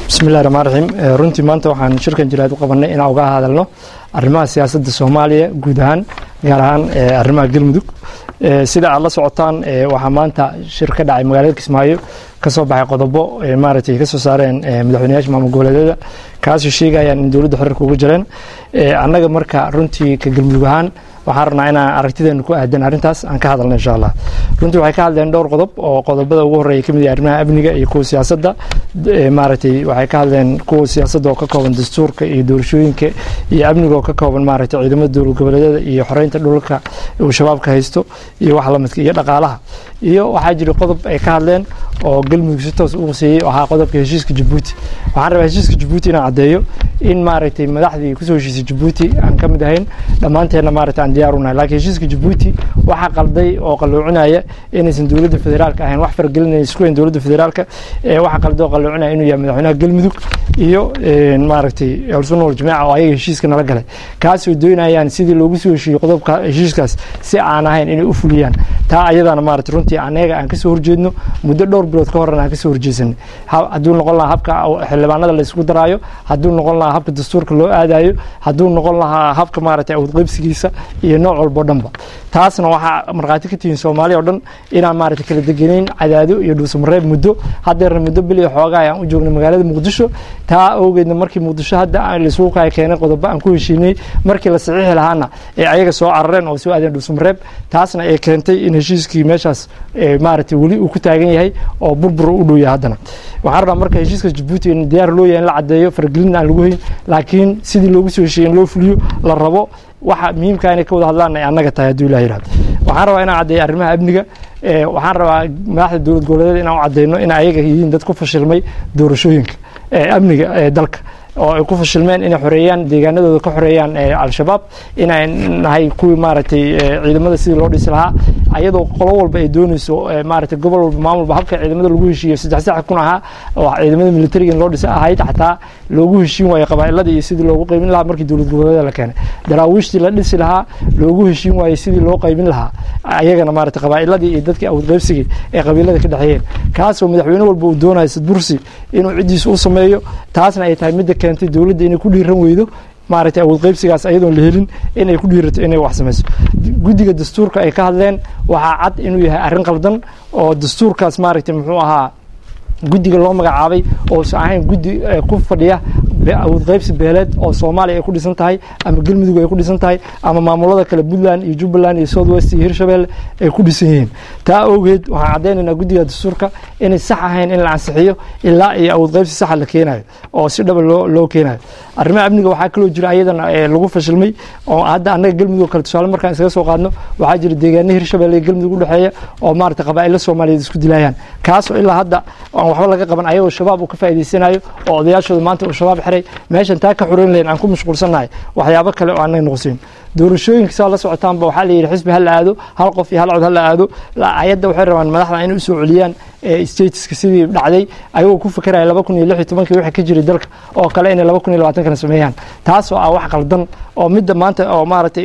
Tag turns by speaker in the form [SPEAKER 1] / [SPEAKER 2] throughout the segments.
[SPEAKER 1] bismillahi raxmaan raxiim runtii maanta waxaan shirkan jiraad u qabanay inaan uga hadalno arrimaha siyaasadda soomaaliya guud ahaan gaar ahaan arrimaha galmudug sida aad la socotaan waxaa maanta shir ka dhacay magaalada kismaayo kasoo baxay qodobo maaragtay kasoo saareen madaxweynayaasha maamul goboleedyada kaasoo sheegayaan in dowladda xiriirka ugu jireen annaga marka runtii ka galmudug ahaan waxaan rabnaa inaan aragtideena ku aadan arrintaas aan ka hadalno insha allah runtii waxay ka hadleen dhowr qodob oo qodobada ugu horreeya kamid yahay arrimaha amniga iyo kuwa siyaasadda maaragtay waxay ka hadleen kuwa siyaasadda oo ka kooban dastuurka iyo doorashooyinka iyo amniga oo ka kooban maaragtay ciidamada dowlad goboleedyada iyo xoreynta dhulka uu shabaabka haysto iyo wax lamidka iyo dhaqaalaha iyo waxaa jira qodob ay ka hadleen oo galmudug si toos u quseeyey ahaa qodobka heshiiska jabuuti waxaan rabaa heshiiska jabuuti inaan caddeeyo in maaragtay madaxdii kusoo heshiisay jabuuti aan ka mid ahayn dhammaanteenna maaragtay aan diyaar unahay laakiin heshiiska jabuuti waxaa qalday oo qalluucinaya inaysan dowladda federaalka ahayn wax fargelinaya isku hayn dowladda federaalka waxaa qalday oo qalluucinaya inuu yahay madaxweynaha galmudug iyo maaragtay alsunna waljamaaca oo ayaga heshiiska nala galay kaasoo doonayaan sidii loogu soo heshiiyey qodobka heshiiskaas si aan ahayn inay u fuliyaan taa ayadana maaragtay runtii anaga aan kasoo horjeedno muddo dhowr bilood ka horena aan kasoo horjeesanay hadduu noqon lahaa habka xildhibaanada la isugu daraayo hadduu noqon lahaa habka dastuurka loo aadayo hadduu noqon lahaa habka maaragtay awdqaybsigiisa iyo nooc walbo dhanba taasna waxaa markhaati ka tihiin soomaaliya o dhan inaan maaragtay kala degenayn cadaado iyo dhuusamareeb muddo haddeerna muddo bil iyo xoogaa aan u joognay magaalada muqdisho taa awgeedna markii muqdisho hadda laisugu kaya keenay qodobo aan ku heshiinay markii la saxiixi lahaana ee ayaga soo carareen oo soo aadeen dhuusamareeb taasna ay keentay in heshiiskii meeshaas maaragtay weli uu ku taagan yahay oo burbur u dhow yahay haddana waxaan rabaa marka heshiiska jabuuti in diyaar loo yahay in la caddeeyo faragelin aan lagu hayn laakiin sidii loogu soo heshiiyey in loo fuliyo la rabo waxa muhiimka inay ka wada hadlaan ay annaga tahay hadduu ilah yihahdo waxaan rabaa inaan caddeeyo arrimaha amniga waxaan rabaa madaxda dowlad goboleedyada inaan u caddeyno in ayaga yihiin dad ku fashilmay doorashooyinka amniga ee dalka oo ay ku fashilmeen inay xoreeyaan deegaanadooda ka xoreeyaan al-shabaab inay nahay kuwii maaragtay ciidamada sidii loo dhisi lahaa ayadoo qolo walba ay dooneyso maaragtay gobol walba maamulba habka ciidamada lagu heshiiyo saddex sax kun ahaa oo ciidamada militariga in loo dhisa ahayd xataa loogu heshiin waayo qabaa'iladii iyo sidii loogu qaybin lahaa markii dowlad goboleedyada la keenay daraawiishtii la dhisi lahaa loogu heshiin waayo sidii loo qaybin lahaa ayagana maaragtay qabaa'iladii iyo dadkii awad qaybsigii ee qabiilada ka dhexeeyeen kaasoo madaxweyne walba uu doonayo sadbursi inuu ciddiisa u sameeyo taasna ay tahay midda keentay dowladda inay ku dhiiran weydo maaragtay awood qaybsigaas ayadoon la helin inay ku dhiirato inay wax samayso guddiga dastuurka ay ka hadleen waxaa cad inuu yahay arrin qaldan oo dastuurkaas maaragtay muxuu ahaa guddiga loo magacaabay oosan ahayn guddi ku fadhiya awood qaybsi beeleed oo soomaaliya ay ku dhisan tahay ama galmudug ay ku dhisan tahay ama maamulada kale puntland iyo jubbaland iyo south west iyo hirshabelle ay ku dhisan yihiin taa awgeed waxaan caddaynaynaa guddiga dastuurka inay sax ahayn in la ansixiyo ilaa iyo awood qaybsi saxa la keenayo oo si dhaba loo loo keenayo arrimaha amniga waxaa kaloo jira ayadana lagu fashilmay oo hadda annaga galmudug kale tusaale markaan iskaga soo qaadno waxaa jira deegaana hirshabelle iyo galmudug udhexeeya oo maaragtay qabaa'ilo soomaaliyeed isku dilayaan kaasoo ilaa hadda aan waxba laga qaban ayagoo shabaab uu ka faa'iidaysanayo oo odayaashooda maanta uu shabaab xiray meeshan taa ka xoreyn lahayn aan ku mashquulsannahay waxyaabo kale oo aanay noqosin doorashooyinka saa la socotaanba waxaa la yidhi xisbi ha la aado hal qof iyo hal cod ha la aado ayadda waxay rabaan madaxda inay usoo celiyaan stateska sidii dhacday ayagoo ku fakeraya laba kun iyo lix iyo tobankii wixii ka jiray dalka oo kale inay laba kun iyo labaatankana sameeyaan taas oo ah wax qaldan oo midda maanta oo maaragtay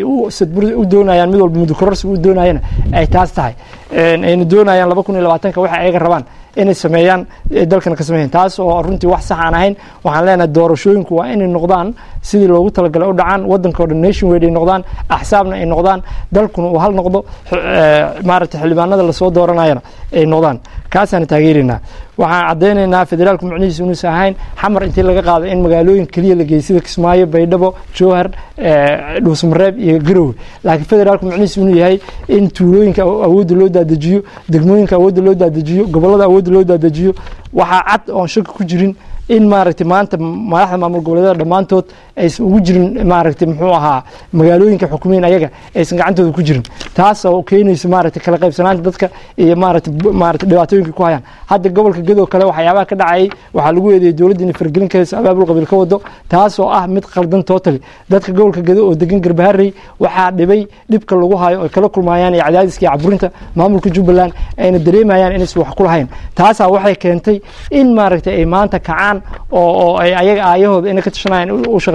[SPEAKER 1] u doonayaan mid walba mudukororsiga u doonayana ay taas tahay ayna doonayaan laba kun iyo labaatanka waxa ayaga rabaan inay sameeyaan dalkana ka sameeyaan taas oo runtii wax sax aan ahayn waxaan leenahay doorashooyinku waa inay noqdaan sidii loogu talagalay u dhacaan waddanka o dhan nation wade ay noqdaan axsaabna ay noqdaan dalkuna uu hal noqdo maaragtay xildhibaanada lasoo dooranayana ay noqdaan kaasaan taageeraynaa waxaan caddaynaynaa federaalku macnihiisu inuusan ahayn xamar intii laga qaado in magaalooyin keliya la geeyey sida kismaayo baydhabo jowhar dhuusmareeb iyo garowe laakiin federaalku macnihiisu inuu yahay in tuulooyinka awoodda loo daadejiyo degmooyinka awoodda loo daadejiyo gobollada awoodda loo daadejiyo waxaa cad oon shaki ku jirin in maaragtay maanta madaxda maamul goboleedyada dhammaantood aysan ugu jirin maaragtay muxuu ahaa magaalooyinka xukumiyin ayaga aysan gacantooda ku jirin taas oo keenaysa maaragtay kala qaybsanaanta dadka iyo maaragtay maaragtay dhibaatooyinka ku hayaan hadda gobolka gadoo kale waxyaabaha ka dhacayay waxaa lagu eedeeyay dowladda inay fargelin ka hayso abaabul qabiil ka wado taas oo ah mid qaldan totally dadka gobolka gado oo degan garbaharey waxaa dhibay dhibka lagu hayo ay kala kulmayaan iyo cadaadiska iyo caburinta maamulka jubbaland ayna dareemayaan inaysan wax ku lahayn taasaa waxay keentay in maaragtay ay maanta kacaan oo oo ay ayaga aayahooda inay ka tashanayaan u shaqeeyaan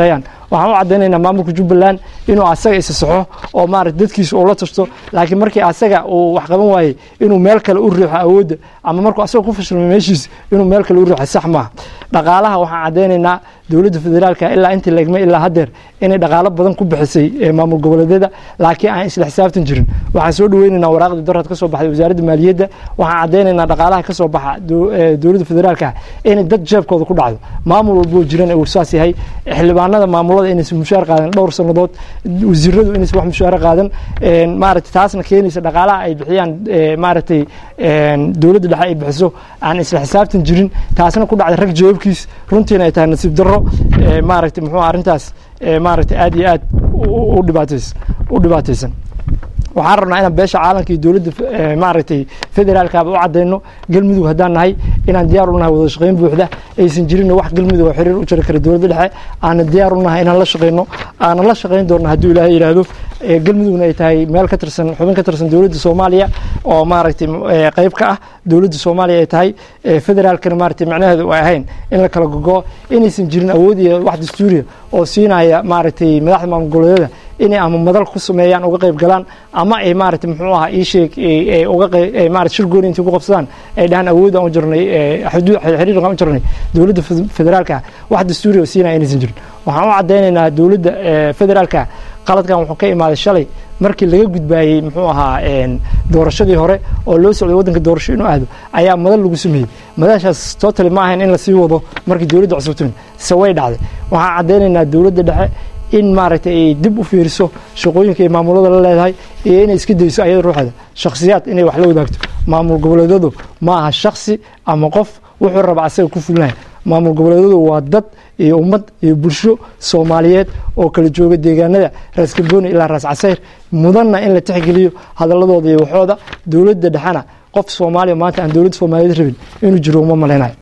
[SPEAKER 1] waxaan u caddaynaynaa maamulka jubbaland inuu asaga isa saxo oo maarata dadkiisa uu la tashto laakiin markii asaga uu wax qaban waayey inuu meel kale u riixo awoodda ama markuu asaga ku fashilmay meeshiis inuu meel kale u riixo sax maaha dhaqaalaha waxaan caddaynaynaa dowladda federaalka ilaa intii legmay ilaa haddeer inay dhaqaalo badan ku bixisay maamul goboleedyada laakiin aan isla xisaabtan jirin waxaan soo dhaweynaynaa waraaqdii dorad ka soo baxday wasaaradda maaliyadda waxaan caddaynaynaa dhaqaalaha ka soo baxa dowladda federaalka inay dad jeebkooda ku dhacdo maamul walboo jiran uu saas yahay xildhibaanada maamulada inaysan mushaar qaadan dhowr sannadood wasiiradu inaysan wax mushaar qaadan maaragtay taasna keenaysa dhaqaalaha ay bixiyaan maaragtay dowladda dhexe ay bixiso aan isla xisaabtan jirin taasna ku dhacday rag jawaabkiis runtiina ay tahay nasiib darro maaragtay muxuu arrintaas maaragtay aad iyo aad u dhibaataysan u dhibaataysan waxaan rabnaa inaan beesha caalamka iyo dowladda maaragtay federaalkaaba u caddayno galmudug haddaan nahay inaan diyaar u nahay wada shaqayn buuxda aysan jirin wax galmudug oo xiriir u jiri kara dowladda dhexe aanan diyaar u nahay inaan la shaqayno aanan la shaqayn doonno hadduu ilaahay yidhaahdo galmudugna ay tahay meel ka tirsan xubin ka tirsan dowladda soomaaliya oo maaragtay qayb ka ah dowladda soomaaliya ay tahay federaalkana maaragtay macnaheedu ay ahayn in la kala gogo inaysan jirin awood iyo wax dastuuriya oo siinaya maaragtay madaxda maamul goboleedyada inay ama madal ku sameeyaan uga qayb galaan ama ay maaragtay muxuu ahaa ii sheeg uga qayb maaragtay shir gooni intii ku qabsadaan ay dhahaan awood aan u jirnay xuduud xiriir aan u jirnay dowladda federaalka wax dastuuriya oo siinaya inaysan jirin waxaan u caddaynaynaa dowladda federaalka qaladkan wuxuu ka imaaday shalay markii laga gudbaayey muxuu ahaa doorashadii hore oo loo socday waddanka doorasho inuu aado ayaa madal lagu sameeyey madashaas totally ma ahayn in lasii wado markii dowladda cusubtimi se way dhacday waxaan caddaynaynaa dowladda dhexe in maaragtay ay dib u fiiriso shaqooyinka ay maamulada la leedahay iyo inay iska dayso ayada ruuxeeda shakhsiyaad inay wax la wadaagto maamul goboleedyadu ma aha shaksi ama qof wuxuu raba asaga ku fulnaya maamul goboleedyadu waa dad iyo ummad iyo bulsho soomaaliyeed oo kala jooga deegaanada raas galbooni ilaa raas casayr mudanna in la tixgeliyo hadaladooda iyo waxooda dowladda dhexena qof soomaaliya maanta aan dowladda soomaaliyeed rabin inuu jiro uma malaynayo